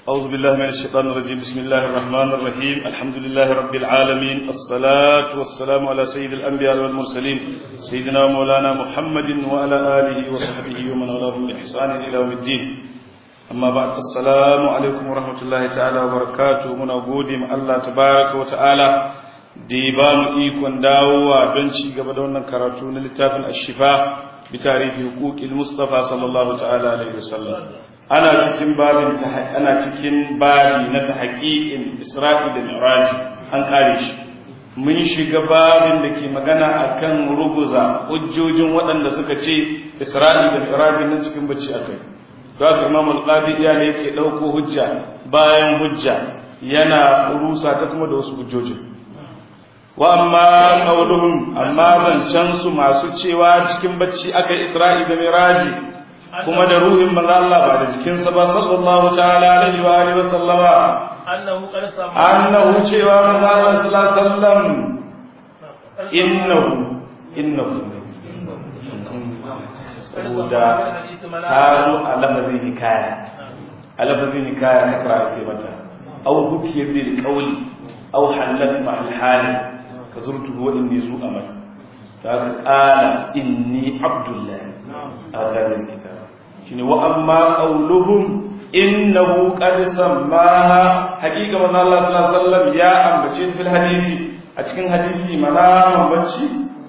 أعوذ بالله من الشيطان الرجيم بسم الله الرحمن الرحيم الحمد لله رب العالمين الصلاة والسلام على سيد الأنبياء والمرسلين سيدنا مولانا محمد وعلى آله وصحبه ومن والاه بإحسان إلى يوم الدين أما بعد السلام عليكم ورحمة الله تعالى وبركاته من أبودي مع الله تبارك وتعالى ديبان إيكون داوة بنشي قبل أن كراتون للتاف الشفاء بتعريف حقوق المصطفى صلى الله تعالى عليه وسلم ana cikin babin ana cikin babi na tahqiqin Isra'i da Mi'raj an kare shi mun shiga babin da ke magana akan ruguza hujjojin waɗanda suka ce Isra'i da Mi'raj nan cikin bacci akai to haka Imam Al-Qadi ya ne yake dauko hujja bayan hujja yana rusa ta kuma da wasu hujjojin wa amma qauluhum amma zancan su masu cewa cikin bacci akai Isra'i da Mi'raj kuma da ruhin manzo Allah ba da jikinsa ba sallallahu ta'ala alaihi wa alihi wa sallama annahu qad sama annahu cewa manzo Allah sallallahu alaihi wasallam innahu innahu saboda ta zo a lafazin hikaya a lafazin hikaya kasra ake mata aw hukiyar bil qawli aw halat mahal hali ka zurtu wa inni zu amal ta qala inni abdullahi atani kitab shine wa amma qauluhum innahu qad sammaha haqiqa manzo Allah sallallahu alaihi wasallam ya ambace fil hadisi a cikin hadisi mana bacci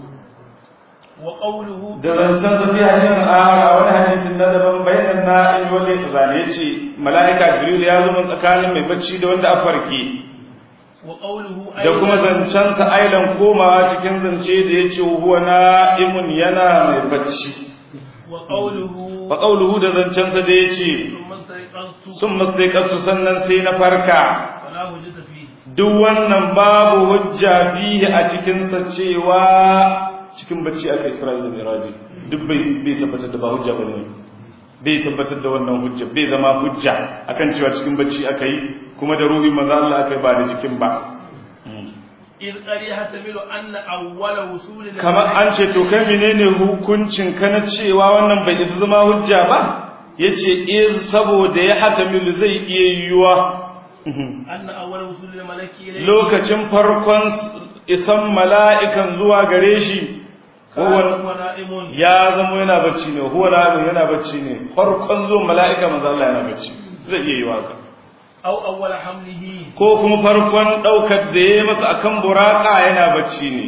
wa qawluhu da zancen da fi hadisin a wani hadisin na daban bayanan na'im wanda ya zane ce mala'ika jibril ya zo min tsakanin mai bacci da wanda a farke wa qawluhu da kuma zancen sa ailan komawa cikin zance da yace huwa na'imun yana mai bacci wa qawluhu wa qawluhu da zancen sa da yace thumma sayqantu sun mastaiqatu sannan sai na farka fala hujjata fi duk wannan babu hujja fihi a cikin sa cewa cikin bacci aka Isra'ila da Miraji duk bai bai tabbatar da ba hujja bane bai tabbatar da wannan hujja bai zama hujja akan cewa cikin bacci aka yi kuma da ruhi manzo Allah aka yi ba da jikin ba إذ قد يحتمل أن أول وصول kamar an ce to kai menene hukuncin ka na cewa wannan bai isa zama hujja ba yace iz saboda ya hatamilu zai iya yiwuwa أن أول وصول الملك إليه lokacin farkon isan mala'ikan zuwa gare shi كان huwa هو نائم ya zama yana bacci ne huwa na'im yana bacci ne farkon zuwa mala'ika manzo Allah yana bacci zai iya yiwa ka أو أول حمله ko kuma farkon daukar da yayi masa akan buraka yana bacci ne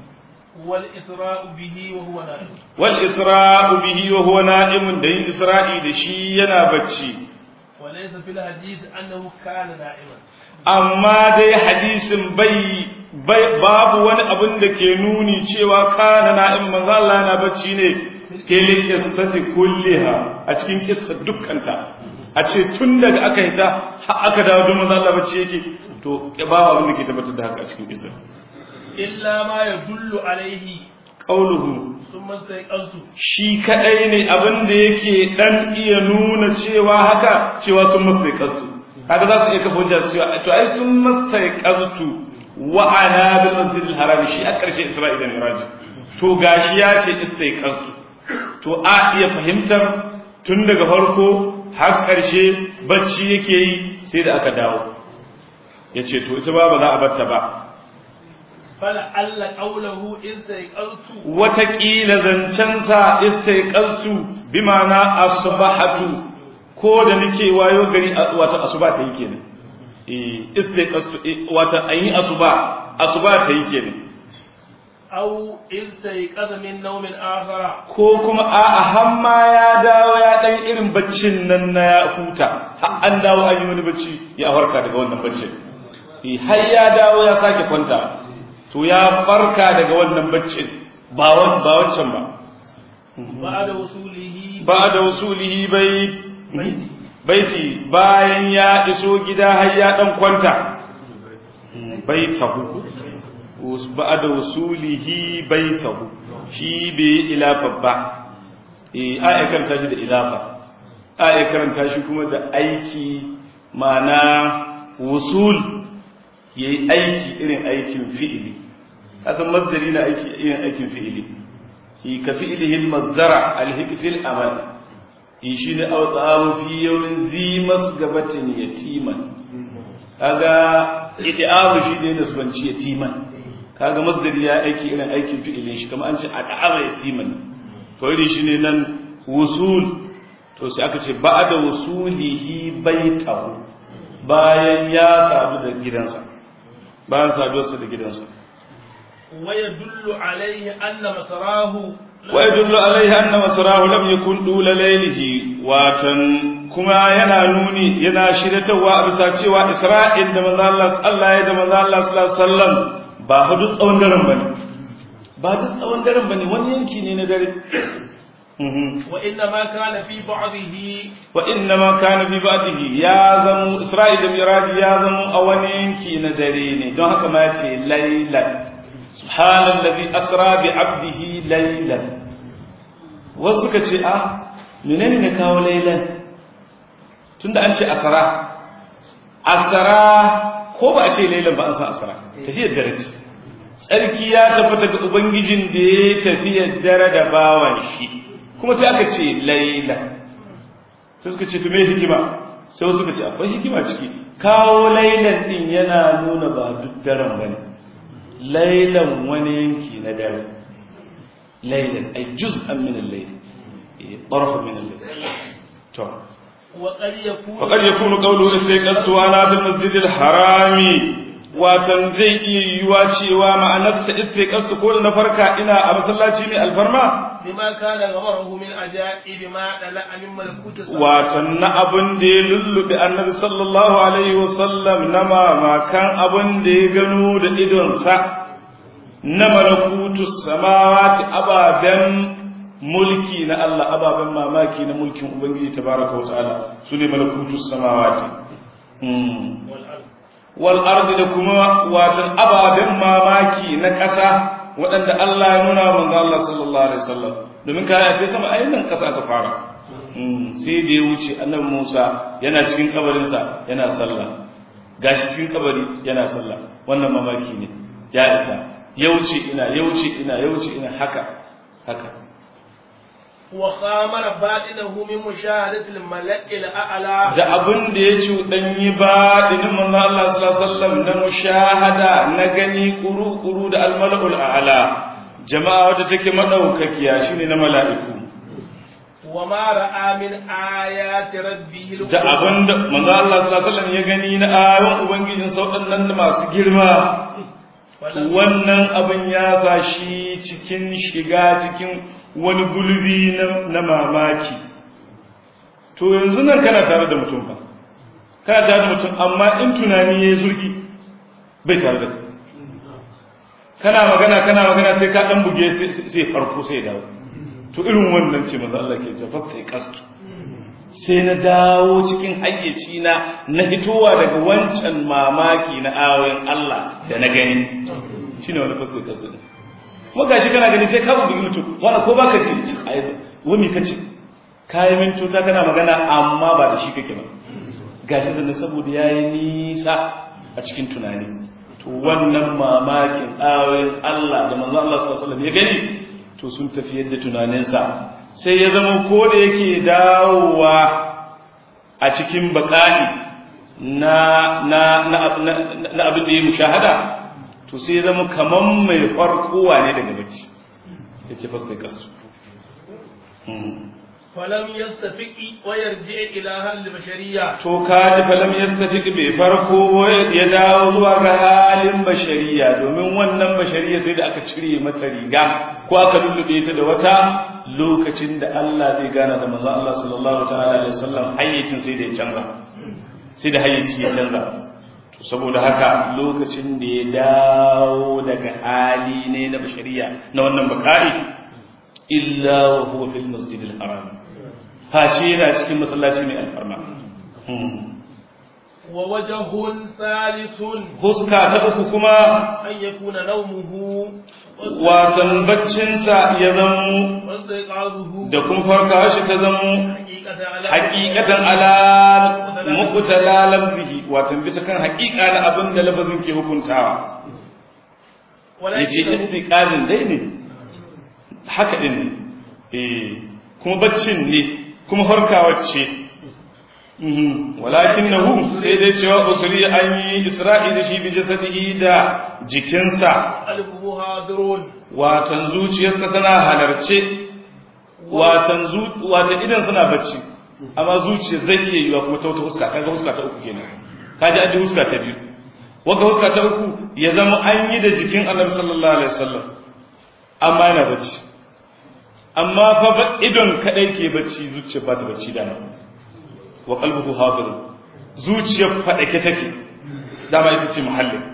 والإسراء به وهو نائم wal isra'u bihi wa huwa na'imun da yin isra'i da shi yana bacci وليس في الحديث أنه كان نائما amma dai hadisin bai bai- babu wani abin da ke nuni cewa kana na'im manzo Allah yana bacci ne fil qissati kulliha a cikin kissa dukkanta a ce tun daga aka yi ta har aka dawo don manzo Allah bacci yake to babu abin da ke tabbatar da haka a cikin kissa إلا ما يدل عليه qauluhu ثم استيقظت shi kadai ne abin da yake dan iya nuna cewa haka cewa sun mastaiqastu kaga za su iya kafa hujja su cewa to ai sun mastaiqastu wa ana bil masjidil haram shi a karshe isra'ila da miraj to gashi ya ce istaiqastu to a iya fahimtar tun daga farko har karshe bacci yake yi sai da aka dawo yace to ita ba ba za a batta ba فلعل قوله إن استيقظت watakila zancensa istaiqaltu bi ma'ana asbahatu ko da nake wayo gari a- wato asuba ta yi kenan eh istaiqaltu eh, wato an yi asuba asuba ta yi kenan أو إن استيقظ من نوم آخر ko kuma a'a hamma ya dawo ya dan irin baccin nan na ya huta har an dawo an yi wani bacci ya farka daga wannan baccin eh har ya dawo ya sake kwanta to ya farka daga wannan baccin ba wan- ba wancan ba بعد وصوله ba da wasulihi bai بيته baiti bayan ya iso gida har ya dan kwanta baitahu ba da wasulihi baitahu shi bai ilafa ba eh ai karanta shi da ilafa ai karanta shi kuma da aiki mana wusul yayi aiki irin aikin fi'ili kasan masdari na aiki irin aikin fi'ili ka fi'ilihi al-masdara al-hik fil amal in shi ne au tsamu fi yawmin zimas gabatin yatiman kaga idamu shi ne nasbanci yatiman kaga masdari ya aiki irin aikin fi'ilin shi kamar an ce ad'ama yatiman to irin shi ne nan wusul to sai aka ce ba'da wusulihi baitahu bayan ya sadu da gidansa bayan saduwarsa da gidansa ويدل عليه أن مسراه ويدل عليه أن مسراه لم يكن دول ليله واتن كما yana nuni yana shiratawa a bisa cewa Isra'il da manzo Allah Allah ya da manzo Allah sallallahu alaihi wasallam ba fa duk tsawon daren bane ba duk tsawon daren bane wani yanki ne na dare وإنما كان في بعضه وإنما كان في بعضه يا زمو إسرائيل da Miradi ya zamo a wani yanki na dare ne don haka ma ya ce lailan سبحان الذي أسرى بعبده ليلا wasu ka ce a menene ne kawo lailan tunda an ce asara asara ko ba a ce lailan ba an san asara tafiyar dare ce tsarki ya tabbata ga ubangijin da ya tafiyar dare da bawan shi kuma sai aka ce lailan sai suka ce to me hikima sai wasu ka ce akwai hikima ciki kawo lailan din yana nuna ba duk daren bane lailan wani yanki na dare lailan ay juz'an min al-layl طرف من الليل to وقد يكون فقد يكون قوله استيقظت وانا في المسجد الحرام watan zai iya yiwuwa cewa ma'anarsa istiqasu ko da na farka ina a masallaci mai alfarma لما كان غمره من عجائب ما دلع من ملكوت السماء watan na abin da ya lullube annabi sallallahu alaihi wasallam na mamakan abin da ya gano da idonsa na malakutu samawati ababen mulki na Allah ababen mamaki na mulkin Ubangiji tabaraka wa ta'ala su ne malakutu samawati والأرض wal ardi da kuma watan ababen mamaki na ƙasa waɗanda Allah ya nuna wa manzo Allah sallallahu alaihi wasallam domin kaya sai sama ainihin ƙasa ta fara sai da ya wuce annabi Musa yana cikin kabarinsa yana sallah gashi cikin kabari yana sallah wannan mamaki ne ya isa ya wuce ina ya wuce ina ya wuce ina haka haka وخامر باطنه من مشاهدة الملأ الأعلى da abin da ya cuɗanyi ba dinin manzo Allah sallallahu alaihi wasallam na mushahada na gani kuru-kuru da almalul a'la jama'a wadda take madaukakiya shine na mala'iku وما رأى من آيات ربه da abin da manzo Allah sallallahu alaihi wasallam ya gani na ayoyin ubangijin saudan nan da masu girma wannan abin ya sa shi cikin shiga cikin wani gulbi na mamaki to yanzu nan kana tare da mutum ba kana tare da mutum amma in tunani ya yi zurgi bai tare da kai kana magana kana magana sai ka dan buge sai farko sai dawo to irin wannan ce manzo Allah ke ce fasta ya kastu sai na dawo cikin hayyaci na na hitowa daga wancan mamaki na ayoyin Allah da na gani shine wani fasta ya kastu kuma gashi kana gani sai ka bugi mutum wanda ko baka ce ai wani kace kayan mintota kana magana amma ba da shi kake ba gashi da saboda yayi nisa a cikin tunani to wannan mamakin ayoyin Allah da manzo Allah sallallahu alaihi wasallam ya gani to sun tafi yadda tunaninsa sai ya zama ko da yake dawowa a cikin baka'i na na na na abin da ya mushahada to sai ya zama kaman mai farkowa ne daga bacci yace fasta kasu فلم يستفق ويرجع إلى أهل البشرية to kaji falam yastafiq bai farko ya dawo zuwa ga halin bashariya domin wannan bashariya sai da aka cire mata riga ko aka lullube ta da wata lokacin da Allah zai gana da manzon Allah sallallahu ta'ala alaihi wasallam hayyacin sai da ya canza sai da hayyaci ya canza to saboda haka lokacin da ya dawo daga hali ne na bashariya na wannan bakari illa wa huwa fil masjidil haram face yana cikin masallaci mai alfarma wa wajhun thalithun huska ta uku kuma an yakuna nawmuhu watan baccinsa ya zamo wa istiqazuhu da kuma farkawa shi ta zamo haqiqatan ala haqiqatan ala muqtala lafzihi watan bisa kan haqiqa na abin da lafazin ke hukuntawa yace istiqazin dai ne haka din ne eh kuma baccin ne kuma farkawar ce walakin na hu sai dai cewa usuri an yi isra'i da shi bi jasadihi da jikinsa qalbuhu hadirun watan zuciyarsa tana halarce watan watan idan suna bacci amma zuciya zai iya yiwa kuma ta wata huska kaga huska ta uku kenan kaji an ji huska ta biyu waka huska ta uku ya zama an yi da jikin annabi sallallahu alaihi wasallam amma yana bacci amma fa idon kadai ke bacci zuciya ba ta bacci da nan wa qalbuhu hadir zuciyar fadake take dama ita ce muhallin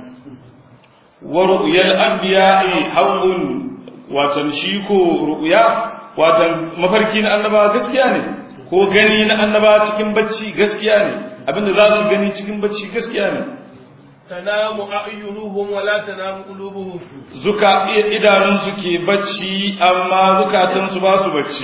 wa ru'yal anbiya'i haqqun watan shi ko ru'ya watan mafarki na annaba gaskiya ne ko gani na annaba cikin bacci gaskiya ne abinda za su gani cikin bacci gaskiya ne tanamu a'yunuhum wa la tanamu qulubuhum zuka idanun su ke bacci amma zukatan su ba su bacci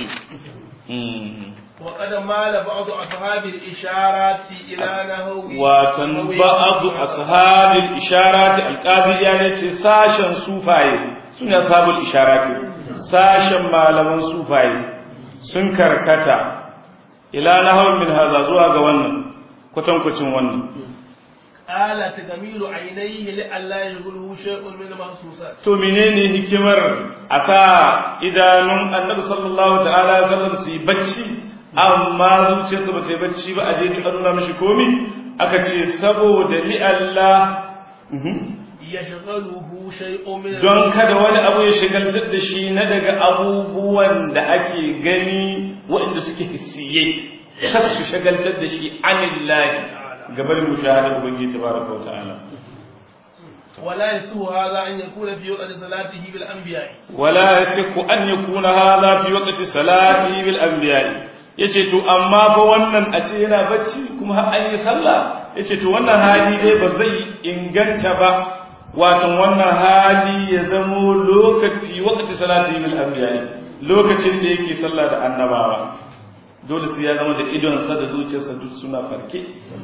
wa qad mala ba'd ashabi al-isharati ila nahwi watan ba'd ashabi al-isharati al-qadi ya ne ce sashen sufaye sune ashabul isharati sashen malaman sufaye sun karkata ila nahwi min hadha zuwa ga wannan kwatankwacin wannan ala tagamilu ainihi li alla yughlu shay'un min mahsusat to menene hikimar a sa idanun annabi sallallahu ta'ala alaihi wasallam su yi bacci amma zuciyarsa ba ta yi bacci ba a je duk an nuna mishi komi aka ce saboda li Allah yashghaluhu shay'un min don kada wani abu ya shigaltar da shi na daga abubuwan da ake gani waɗanda suke hissiyai kas su shagaltar da shi anillahi gabar mushahadar ubangiji tabaraka wa ta'ala ولا يسوء هذا أن يكون في وقت صلاته بالأنبياء ولا يصح أن يكون هذا في وقت صلاته بالأنبياء yace to amma fa wannan a ce yana bacci kuma har an yi sallah yace to wannan hali dai ba zai inganta ba wato wannan hali ya zamo lokaci waqti salati bil anbiya lokacin da yake sallah da annabawa dole sai ya zama da idon sa da zuciyarsa duk suna farke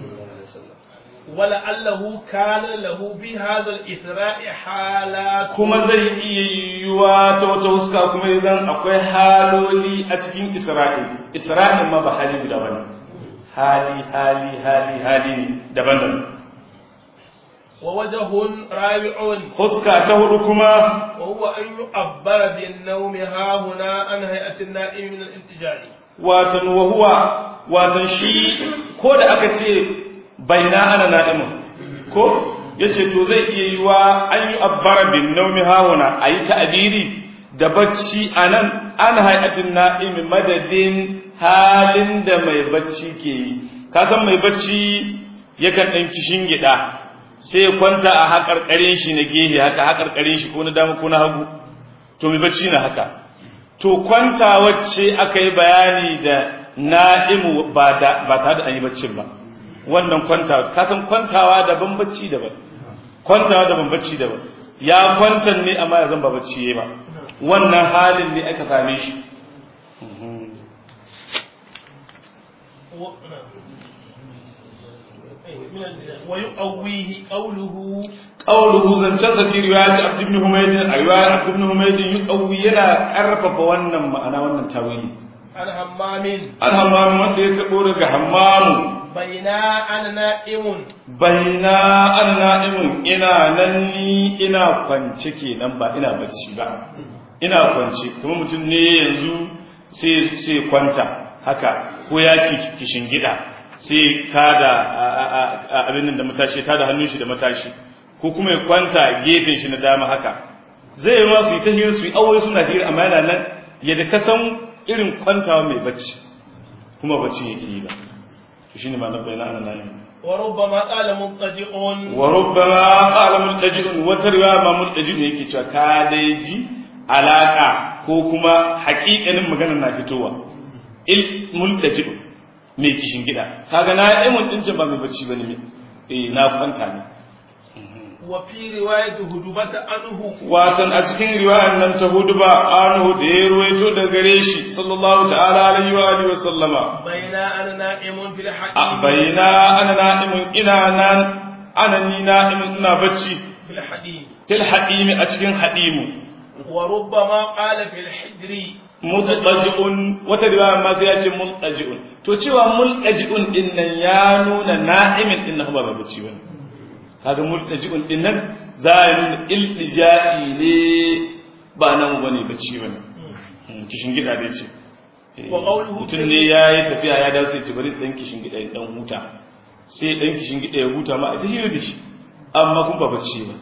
ولعله كان له بهذا الإسراء حالات kuma zai iya yiwuwa ta wata huska kuma idan akwai haloli a cikin isra'il isra'il ma ba hali guda bane hali hali hali hali ne daban-daban ووجه رابع huska ta hudu kuma وهو أن يعبر بالنوم ها هنا عن هيئة النائم من الانتجاج watan wahuwa watan shi ko da aka ce baina ana na'imun ko yace to zai iya yiwa an yi abbara bin naumi hauna ayi ta'biri da bacci anan an hayatin na'imi madadin halin da mai bacci ke yi ka san mai bacci yakan dan kishin gida sai ya kwanta a hakarkarin shi na gehe haka hakarkarin shi ko na dama ko na hagu to mai bacci na haka to kwanta wacce aka yi bayani da na'imu ba tare da an yi baccin ba wannan kwantawa kasan kwantawa daban bacci daban kwantawa daban bacci daban ya kwantan ne amma ya zan ba bacci yayi ba wannan halin ne aka same shi ويقويه قوله qawluhu zancansa fi riwayat abd ibn humayd riwayat abd ibn humayd yuqawwi yana karfafa wannan ma'ana wannan tawili عن همام an hammamu wanda ya kabo daga hammamu بينا أنا نائم baina an na'imun ina nan ni ina kwance kenan ba ina bacci ba ina kwance kuma mutum ne yanzu sai sai kwanta haka ko ya kishin gida sai tada abin nan da matashi tada hannun shi da matashi ko kuma ya kwanta gefen shi na dama haka zai yi masu yi ta hira su yi aure suna hira amma yana nan yadda ka san irin kwantawa mai bacci kuma bacci yake yi ba to shine ma nan bayyana ana nan وربما قال مضطجئ wa rubbama qala multaji'un wata riwaya ma multaji'un yake cewa ka dai ji alaka ko kuma haƙiƙanin maganar na fitowa il multaji'un mai kishin gida kaga na imun din ba mai bacci bane me eh na kwanta ne وفي رواية هدبة عنه watan a cikin riwayar nan ta hudu ba anhu da ya ruwaito da gare shi sallallahu ta'ala alaihi wa alihi wa sallama بين أنا نائم في a الحديم bayina ana na'imun ina nan ana ni na'imun ina bacci في الحديم fil hadimi a cikin hadimu وربما قال في الحجر mutlaji'un wata riwaya ma sai ya ce mutlaji'un to cewa mutlaji'un din nan ya nuna na'imin din nan ba mai bacci bane kaga mutlaji'un din nan za ya nuna iltija'i ne ba nan bane bacci bane kishin gida dai ce mutum ne ya yi tafiya ya dawo sai ce bari dan kishin gida ya dan huta sai dan kishin gida ya huta ma a ta hira da shi amma kun ba bacci ba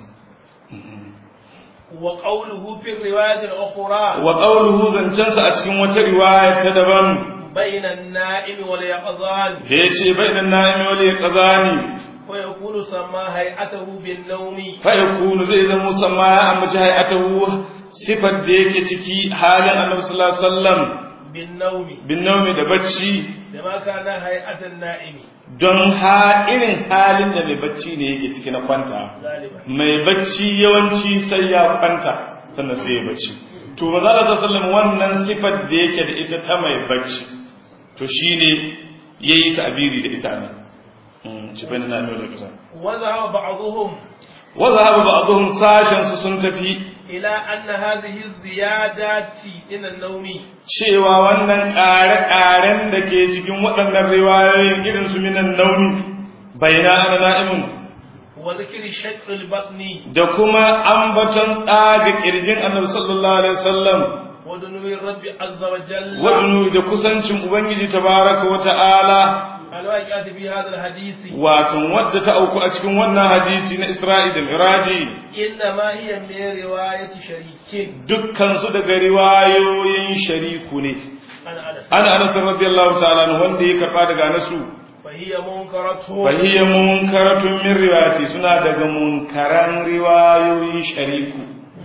wa qawluhu fi riwayat al-ukhra wa qawluhu zancansa a cikin wata riwaya ta daban bayna an-na'im wal yaqzan da yace bainan na'imi wal yaqzani fa yakunu sama hay'atuhu bin nawmi fa yakunu zai zama musamma ya ambaci hay'atahu sifar da yake ciki halin annabi sallallahu alaihi wasallam bin nawmi bin nawmi da bacci da ma kana hay'atan na'imi don ha irin halin da mai bacci ne yake ciki na kwanta galiban mai bacci yawanci sai ya kwanta sannan sai ya bacci to maza Allah sallallahu wannan sifar da yake da ita ta mai bacci to shine yayi ta'biri da ita nan mm ci bane na nuna kasa wa zahaba ba'dhum wa zahaba ba'dhum sashen su sun tafi ila anna hadhihi ziyadati ila an-nawmi cewa wannan ƙare-ƙaren da ke cikin waɗannan riwayoyin irin su minan nauni bayna ana na'imun wa dhikri shaqq al-batni da kuma ambaton tsaga kirjin annabi sallallahu alaihi wasallam wa dunubi rabbi azza wa jalla wadnu da kusancin ubangiji tabaraka wa ta'ala al-waqi'ati fi hadha al-hadisi watan wadda ta auku a cikin wannan hadisi na Isra'i da Miraji inna ma hiya min riwayati sharikin dukkan su daga riwayoyin shariku ne ana anas ana Anas radiyallahu ta'ala anhu wanda ya karba daga Anasu fa hiya munkaratu fa hiya munkaratun min riwayati suna daga munkaran riwayoyin shariku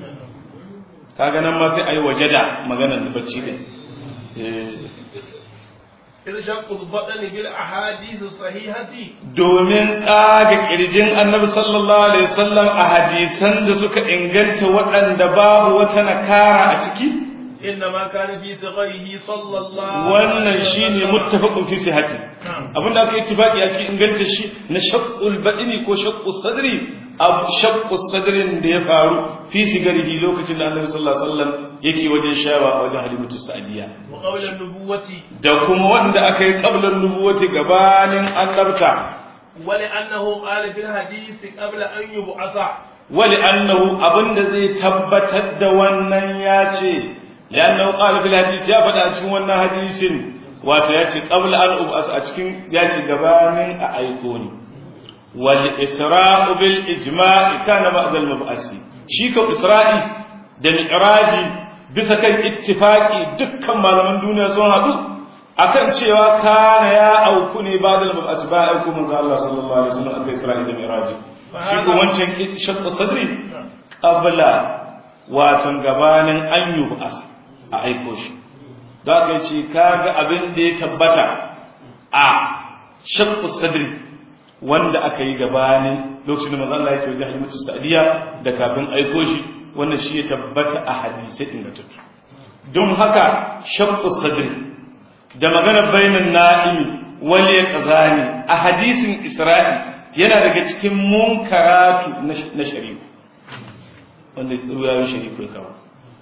kaga nan ma sai ayi wajada maganar da bacci din eh irshaqu al-batni bil ahadith as-sahihati domin tsaga kirjin annabi sallallahu alaihi wasallam a hadisan da suka inganta waɗanda babu wata nakara a ciki inna ma kana fi sagharihi sallallahu wannan shine muttafaqun fi sihhati abinda aka ittifaqi a cikin inganta shi na shaqqul badini ko shaqqus sadri abu shaqqus sadrin da ya faru fi sigarihi lokacin da annabi sallallahu alaihi wasallam yake wajen shawa a wajen halimatu sa'diya wa qawla an-nubuwati da kuma wanda aka yi qablan nubuwati gabanin annabta wa li annahu qala fil hadith qabla an yub'atha wali annahu abinda zai tabbatar da wannan ya ce li'annahu qala fil hadith ya faɗa a cikin wannan hadisin wato ya ce qabla an ubas a cikin ya ce gabanin a aiko ni wal isra'u bil ijma' kana ma'zal mab'asi shi ka isra'i da mi'raji bisa kan ittifaqi dukkan malaman duniya sun haɗu akan cewa kana ya auku ne ba da mab'as ba auku manzo Allah sallallahu alaihi wasallam akai isra'i da mi'raji shi ko wancan shaqqu sadri qabla watan gabanin an yub'as a aiko shi za ka ce kaga abin da ya tabbata a shaqqu sadri wanda aka yi gabanin lokacin da manzo Allah yake wajen halimatu sa'diya da kafin aiko shi wannan shi ya tabbata a hadisai ingantattu don haka shaqqu sadri da magana bainan na'imi wal yaqzani a hadisin isra'i yana daga cikin munkaratu na shari'u wanda ruwayoyin shari'u ya kawo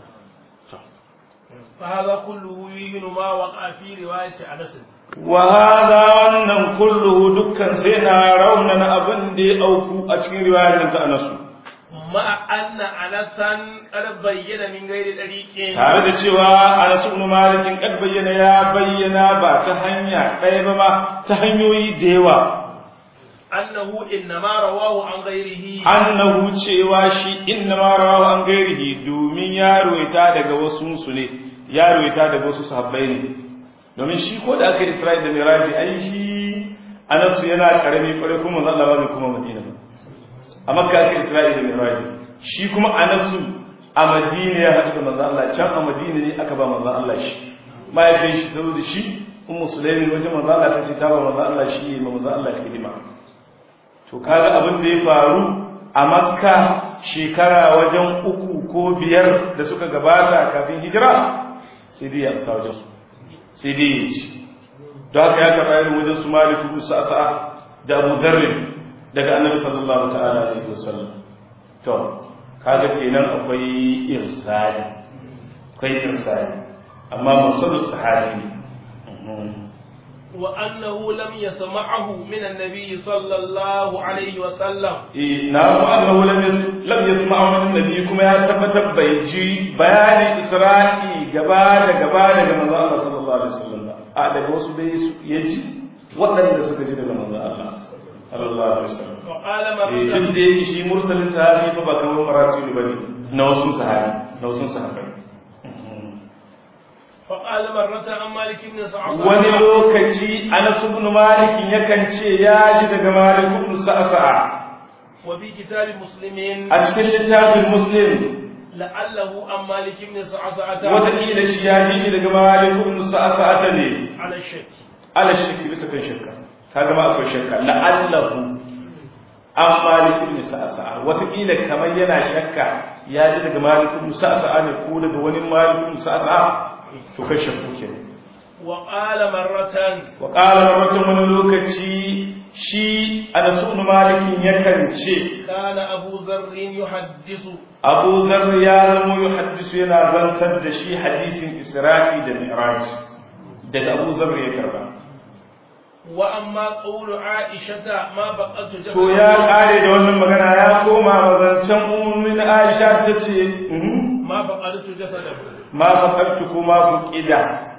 فهذا كله يبين ما وقع في رواية أنس وهذا wannan kulluhu dukkan sai na raunana abin da ya auku a cikin riwayar ta Anasu مع أن أنسا قد بين من غير طريق tare da cewa Anas ibn Malik kad bayyana ya bayyana ba ta hanya ɗaya ba ma ta hanyoyi da yawa أنه إنما رواه عن غيره annahu cewa shi inna ma rawahu an gairihi domin ya ruwaita daga wasu su ne ya ruwaita daga wasu sahabbai ne domin shi ko da aka yi Isra'il da Miraji ai shi Anas yana karami kwarai kuma manzo Allah ba kuma Madina ba a Makka aka yi Isra'il da Miraji shi kuma Anas a Madina ya haɗu da manzo Allah can a Madina ne aka ba manzo Allah shi mahaifin shi saboda shi Ummu Sulaimin wajen manzo Allah ta ce ta ba manzo Allah shi ma manzo Allah hidima to kaga abin da ya faru a makka shekara wajen uku ko biyar da suka gabata kafin hijira sai dai ya sa wajen su sai dai ya ci don haka ya karɓa irin wajen su maliku ibn sa'sa da abu dharr daga annabi sallallahu ta'ala alaihi wasallam to kaga kenan akwai irsali akwai irsali amma mursalus sahabi ne وأنه لم يسمعه من النبي صلى الله عليه وسلم نعم أنه لم لم يسمعه من النبي كما يثبت بيجي بيان إسرائيل جبادة جبادة كما الله صلى الله عليه وسلم أعلى بوس بيس يجي وأن يسكت جل من الله صلى الله عليه وسلم وقال duk مرة da yake shi mursalin sahabi fa ba kamar marasilu bane na wasu sahabi na wasu sahabai فقال مرة عن مالك بن سعصعة wani lokaci Anas ibn Malik yakan ce ya ji daga Malik ibn Sa'sa'a وفي كتاب مسلم a cikin littafin Muslim لعله عن مالك بن سعصعة wataƙila shi ya ji shi daga Malik ibn Sa'sa'a ne على الشك ala shakki bisa kan shakka kaga ma akwai shakka la'allahu an Malik ibn Sa'sa'a wataƙila kamar yana shakka ya ji daga Malik ibn Sa'sa'a ne ko daga wani Malik ibn Sa'sa'a to kai shakku kenan وقال مرة وقال مرة wani lokaci shi Anas ibn Malik yakan ce كان أبو ذر يحدث Abu Zar ya zama yuhaddisu yana zantar da shi hadisin Isra'i da Mi'raj daga Abu Zar ya karba وأما قول عائشة ما بقت جسد to ya kare da wannan magana ya koma mazancan ummin Aisha ta ce mhm, ما بقت جسده ma faqattu kuma fuqida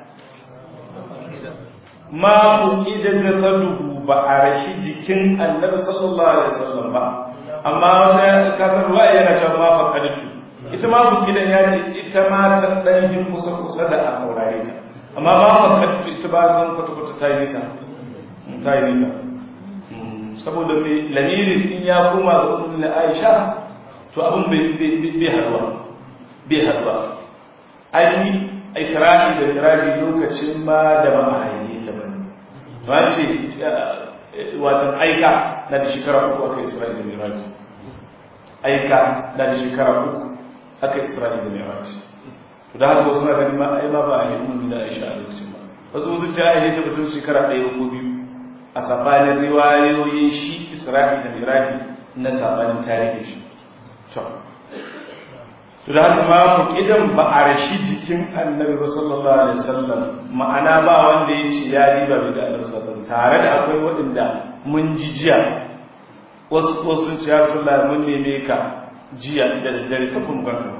ma fuqida jasaduhu ba a rashi jikin Annabi sallallahu alaihi wasallam ba amma wata kasar ruwa yana cewa ma faqadtu ita ma fuqidan ya ce ita ma ta dan yin kusa kusa da a saurare ta amma ma faqadtu ita ba zan kwata kwata ta yi nisa ta yi nisa Mm, saboda mai lamirin in ya koma ga ummu Aisha to abin bai bai bai haduwa bai haduwa ai Isra'i da Miraji lokacin ma da ba a haife ta bane ba ce watan aika na da shekara uku aka Isra'i da Miraji aika na da shekara uku aka Isra'i da Miraji to da haka wasu na ganin ma ai ma ba a yi ummu da Aisha a lokacin ba wasu wasu ta haife ta batun shekara ɗaya ko biyu a sabanin riwayoyin shi Isra'i da Miraji na sabanin tarihin shi to to da haka ma fuqidan ba a rashi jikin Annabi ba sallallahu alaihi wasallam ma'ana ba wanda ya ce ya riba bai da Annabi sallallahu alaihi wasallam tare da akwai waɗanda mun ji jiya wasu ko sun ce ya Rasulullah mun neme ka jiya da daddare sai kun ganka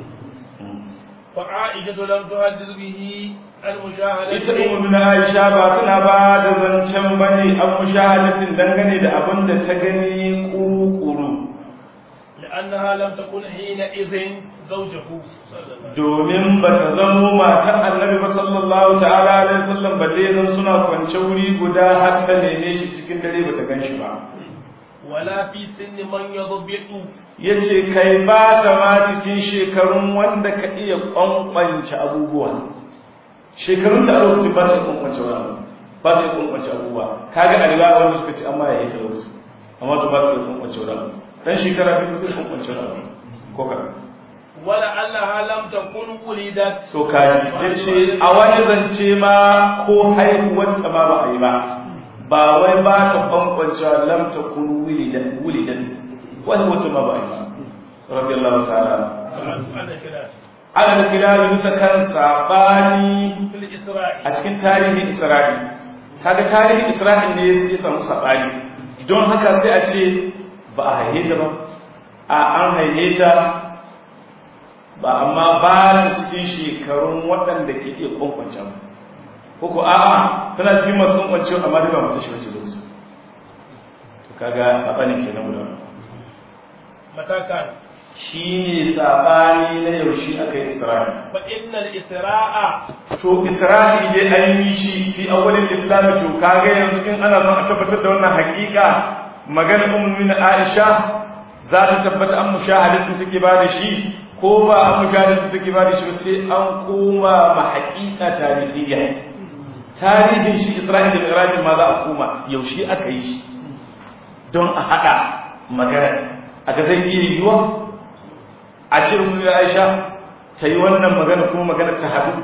فعائشة لم تحدث به عن ita مشاهدته ummu na Aisha ba tana ba da zancen bane an mushahadatin dangane da abin da ta gani kuru-kuru لأنها لم تكن حينئذ زوجه صلى الله عليه وسلم domin ba ta zamo matan annabi ba sallallahu ta'ala alaihi wasallam balle zan suna kwance wuri guda har ta neme shi cikin dare ba ta gan shi ba ولا في سن من يضبط yace kai ba ta ma cikin shekarun wanda ka iya kwankwance abubuwa shekarun da a lokacin ba ta iya kwankwance wani abu ba ta iya kwankwance abubuwa kaga a riwaya wanda suka ce amma ya yi ta lokacin amma to ba ta iya kwankwance wani abu dan shekara biyu sai kwankwance wani abu ko ka ولعلها لم تكن ولدت to kaji yace a wani zance ma ko haihuwar ta ma ba a yi ba ba wai ba ta kwankwancewa lam takun wulidat wulidat wani wata ma ba a yi ba radiyallahu ta'ala عن الخلاف ala kilal bisa kan sabani في الإسراء a cikin tarihin Isra'il kaga tarihin Isra'il ne ya samu sabani don haka sai a ce ba a haihe ta ba a an haihe ta ba amma ba ta cikin shekarun waɗanda ke iya kwankwance ba ko ko a'a tana cikin masu kwankwance amma duka mata shi wace lokaci to kaga sabanin kenan guda متى كان shi ne sabani na yaushe aka yi Isra'il فإن الإسراء to isra'i dai an yi shi fi awwalin islam to kaga yanzu in ana son a tabbatar da wannan hakika maganar ummu aisha za ta tabbata an mushahadatu take ba da shi ko ba an mushahadatu take ba da shi ba sai an koma ma hakika tarihiyya tarihin shi isra'i da mi'raj ma za a koma yaushe aka yi shi don a hada magana a ga zai iya yiwuwa a ce ummu aisha ta yi wannan magana kuma magana ta haɗu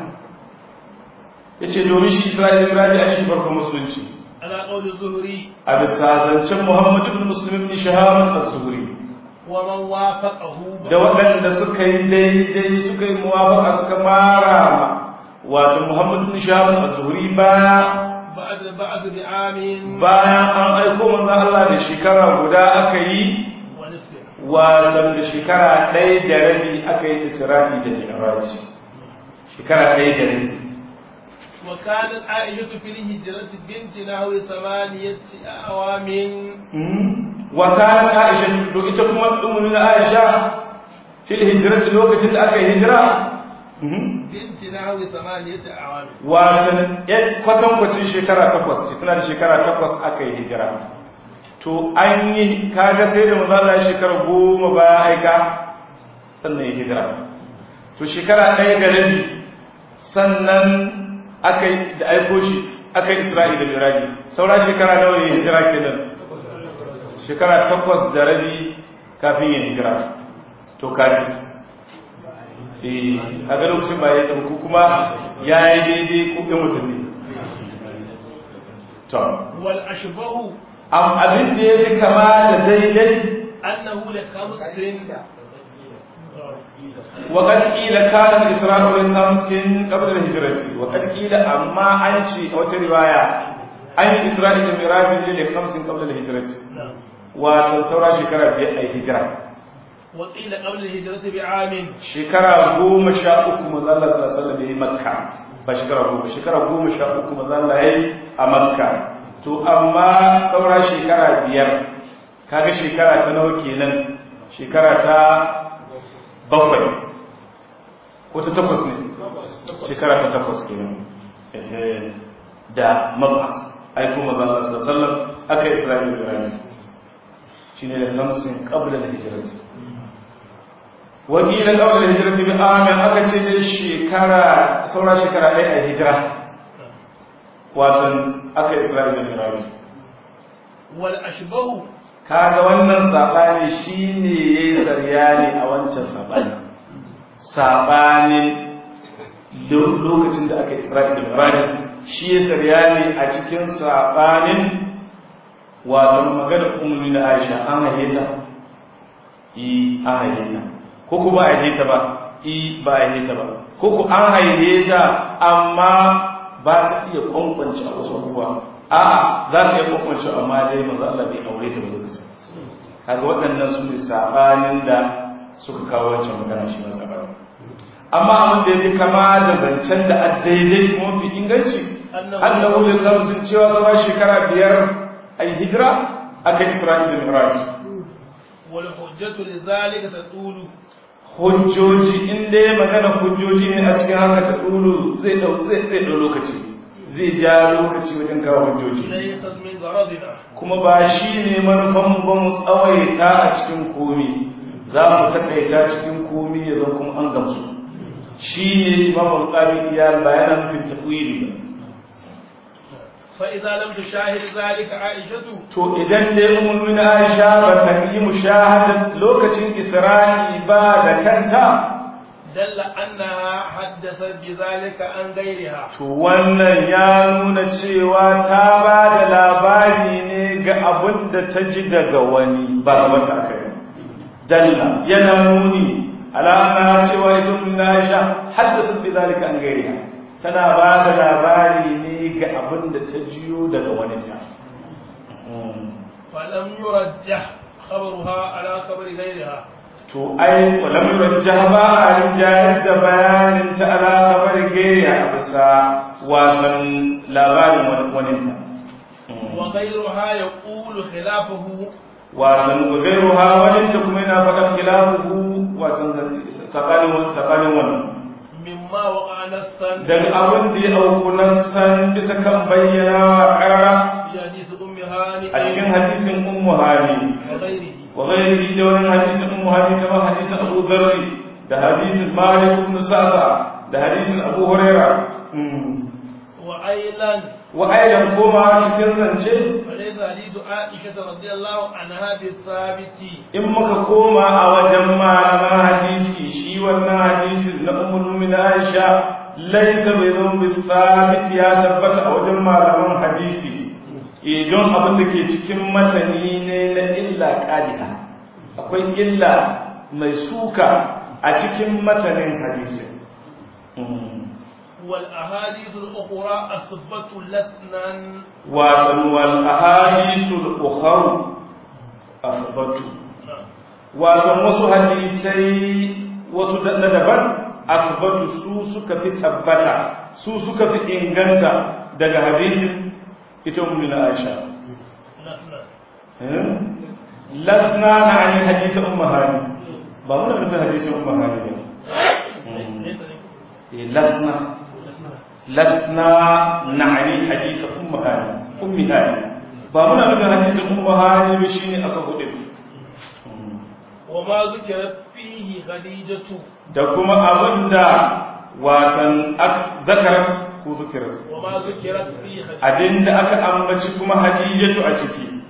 ya ce domin shi isra'ila miraji an yi shi farkon musulunci على قول الزهري a bisa zancen muhammadu ibn muslim ibn shahaman az-zuhri ومن وافقه da waɗanda suka yi daidai suka yi muwafaqa suka mara ma wato Muhammad bin Shahab az-Zuhri baya بعد البعث بعام bayan an aiko manzon Allah da shekara guda aka yi ونصف wato da shekara ɗaya da rabi aka yi Isra'i da Mi'raj shekara ɗaya da rabi وكانت عائشة في الهجرة بنت نحو ثمانية أعوام wa kanat Aisha to ita kuma ummu Aisha fil hijrati lokacin da aka yi hijira بنت نحو ثمانية أعوام watan yan kwatankwacin shekara takwas ce tana da shekara takwas aka yi hijira to an yi kaga sai da manzo Allah ya shekara goma baya aika sannan ya hijira to shekara ɗaya da rabi sannan aka yi da aiko shi aka yi Isra'i da Miraji saura shekara nawa ya hijira kenan shekara takwas da rabi kafin ya hijira to kaji eh kaga lokacin ba ya tsamu kuma ya yi daidai ko ɗan watanni to والأشبه am abin da ya fi kama da daidai أنه لخمس وقد قيل كان الإسراء من خمس قبل الهجرة وقد قيل أما أنشي أو رواية أن الإسراء الميراج لخمس قبل الهجرة نعم وتنصر شكرا بأي هجرة وقيل قبل الهجرة بعام shekara goma sha uku manzo Allah sallallahu alaihi wasallam yayi Makka ba shekara goma shekara goma sha uku manzo Allah yayi a Makka to amma saura shekara biyar kaga shekara ta nawa kenan shekara ta bakwai ko ta takwas ne shekara ta takwas kenan eh, da mabas ai kuma manzo Allah sallallahu alaihi wasallam aka Isra'ila da Rani shine da hamsin qabla al-hijrah wakilin ƙaunar hijira fi amin aka ce dai shekara saura shekara ɗaya a hijira watan aka isra'i da miraji والأشبه kaga wannan saɓani shi ne ya yi saryani a wancan saɓani saɓanin lo- lokacin da aka isra'i da miraji shi ya saryani a cikin saɓanin watan magana umarni na aisha an haihe ta yi an haihe ta ko ku ba a haife ta ba i ba a haife ta ba ko ku an haife ta amma ba ta iya kwankwance a wasu abubuwa a'a za ta iya kwankwance amma dai manzo Allah bai aure ta ba lokacin kaga waɗannan su ne sabanin da suka kawo wancan magana shi ma sabani amma abin da yake kama da zancen da a daidai kuma fi inganci annahu lil khamsin cewa zuwa shekara biyar ai hijira aka Isra'il da Mi'raj والحجة لذلك تطول hujjoji in dai magana hujjoji ne a cikin haka ta dulu zai dau zai zai dau lokaci zai ja lokaci wajen kawo hujjoji ليست من غرضنا kuma ba shi ne manufan ba mu tsawaita a cikin komi za mu takaita cikin komi ya zan kuma an gamsu shi ne imam al-qari ya bayana nufin tafwili ba فإذا لم تشاهد ذلك عائشة to idan dai ummu na Aisha ba ta yi mushahada lokacin Isra'i ba da kanta دل أنها حدثت بذلك عن غيرها To wannan ya nuna cewa ta ba da labari ne ga abin da ta ji daga wani ba wata kai. Dalla yana nuni alama cewa ita mun Aisha haddasa bi zalika an gairiha. Tana ba da labari ne ga abin da ta jiyo daga wani ta. فلم يرجح خبرها على خبر غيرها To ai walam yurajjah ba a rinjayar da bayanin ta ala khabarin gairiha a bisa wasan labarin wani ta. وغيرها يقول خلافه wasan gairuha wajen da kuma yana faɗar khilafuhu wasan sakanin sakanin wannan مما وقع نصا dan abin da ya auku san bisa kan bayyana wa karara في حديث أم هانئ a cikin hadisin ummu hani وغيره wa ghairihi da wannan hadisin ummu hani kamar hadisin abu dharri da hadisin malik ibn sa'sa da hadisin abu huraira وأيضا wa aidan koma cikin zance فليس حديث عائشة رضي الله عنها بالثابت in muka koma a wajen malaman hadisi shi wannan hadisin na ummul mu'minin Aisha laysa bi dhanbi thabit ya tabbata a wajen malaman hadisi eh don abin da ke cikin masani ne na illa qadiha akwai illa mai suka a cikin matanin hadisi والأحاديث الأخرى أثبت لسنا وطن والأحاديث الأخر أثبت وطن وسو حديثي وسو ندبان أثبت سو سكا في تبتا سو سكا في إنغانتا daga hadisin ita ummina Aisha lasna na ani hadith ummu hani ba muna nufin hadisin ummu hani ne lasna lasna na ani hadith ummu hani ummi hani ba muna nufin hadisin ummu hani ba shine asahu din وما ذكرت فيه خديجة da kuma abinda watan zakarat ko zikirat وما ذكرت فيه خديجة abinda aka ambaci kuma hadijatu a ciki